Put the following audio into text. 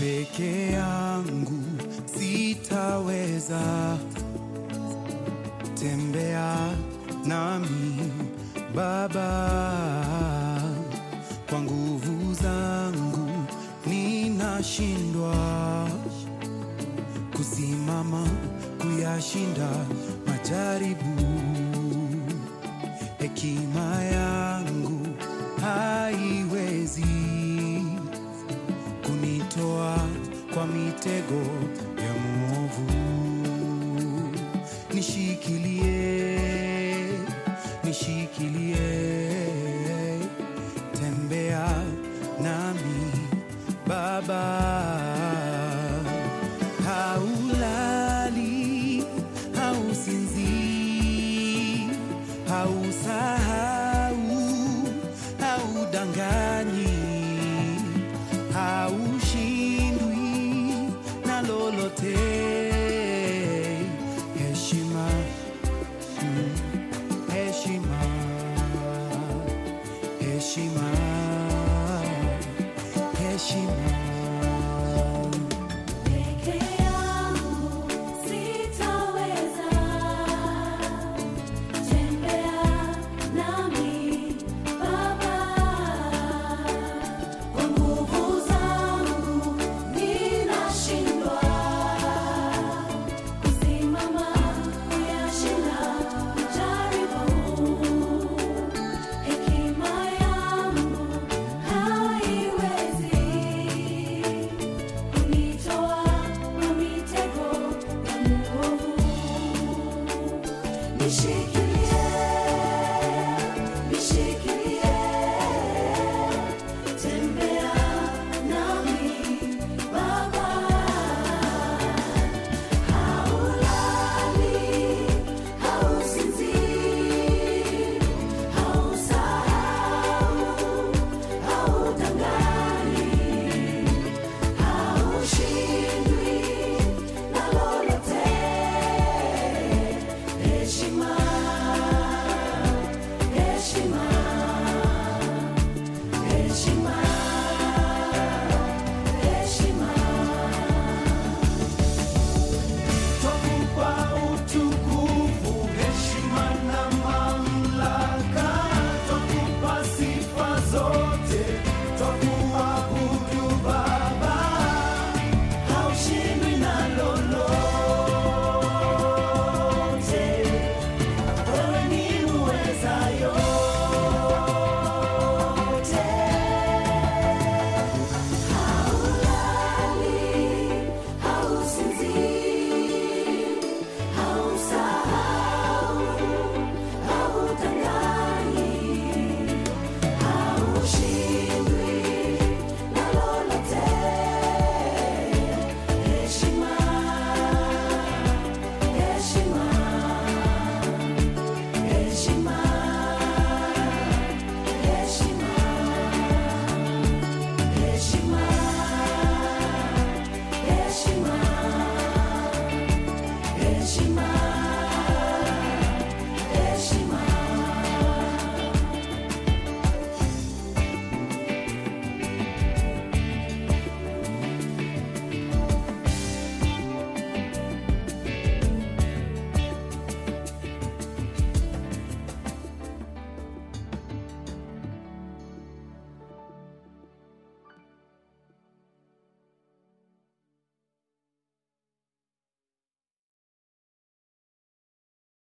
peke yangu sitaweza, tembea nami Baba, kwa nguvu zangu ninashindwa kusimama kuyashinda majaribu. Hekima yangu haiwezi kunitoa kwa mitego ya mwovu. Nishikilie, nishikilie, tembea nami Baba. Haulali, hausinzii, hausahau, haudanganyi, haushindwi na lolote. Heshima, mm, heshima, heshima, heshima. Peke yangu sitaweza, tembea nami Baba, kwa nguvu zangu ninashindwa kusimama kuyashinda majaribu. Hekima yangu haiwezi kunitoa kwa mitego ya mwovu. Nishikilie